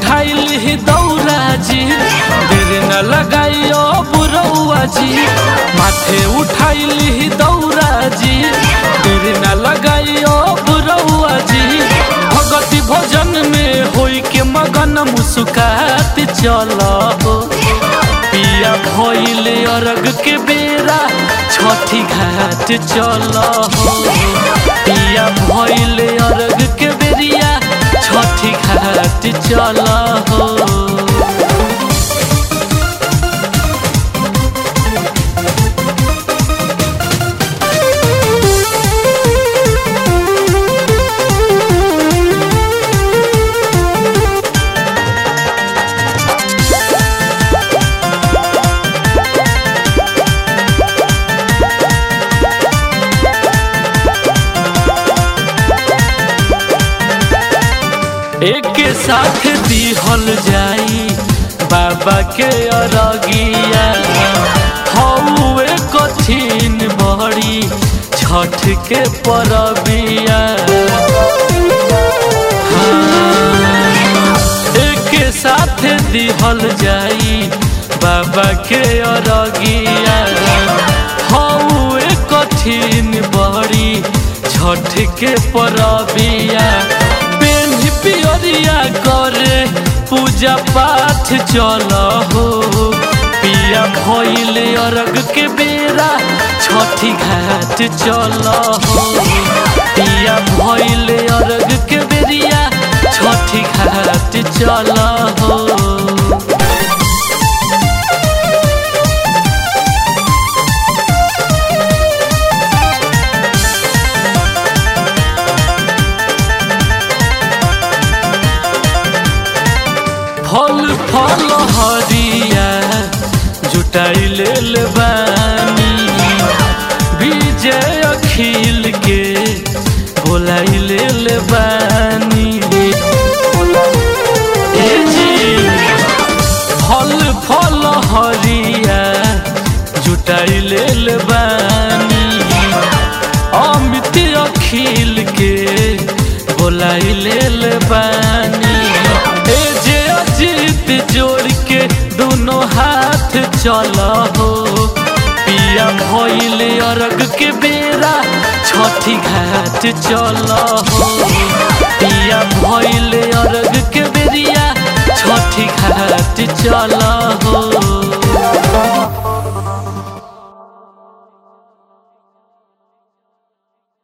उठाइल ही दौरा जी देर न लगाइयो बुरौआ जी माथे उठाइल ही दौरा जी देर न लगाइयो बुरौआ जी भगति भोजन में होई के मगन मुस्कात चल हो पिया भइल अरग के बेरा छठी घाट चल हो पिया भइल अरग के बेरिया छठी घाट चल हो एक साथ दिहल जाई बाबा के अरगिया हौवे कठिन बड़ी छठ के परबिया हाँ, एक साथ दिहल जाई बाबा के अरगिया हौवे कठिन बड़ी छठ के परबिया पेन पियरिया करे पूजा पाठ चल हो पिया भइल अरग के बेरा छठी घाट चल हो पिया भइल अरग के बेरिया छठी घाट चल हो फल फल हरिया जुटाई लेल बानी विजय अखिल के बोलाई लेल बानी ए जी फल फल हरिया जुटाई लेल बानी अमित अखिल के बोलाई लेल बानी ए जे अजीत जोड़ के दोनों हाथ चल हो पिया भइल अरग के बेरा छठी घाट चल हो पिया भइल अरग के बेरिया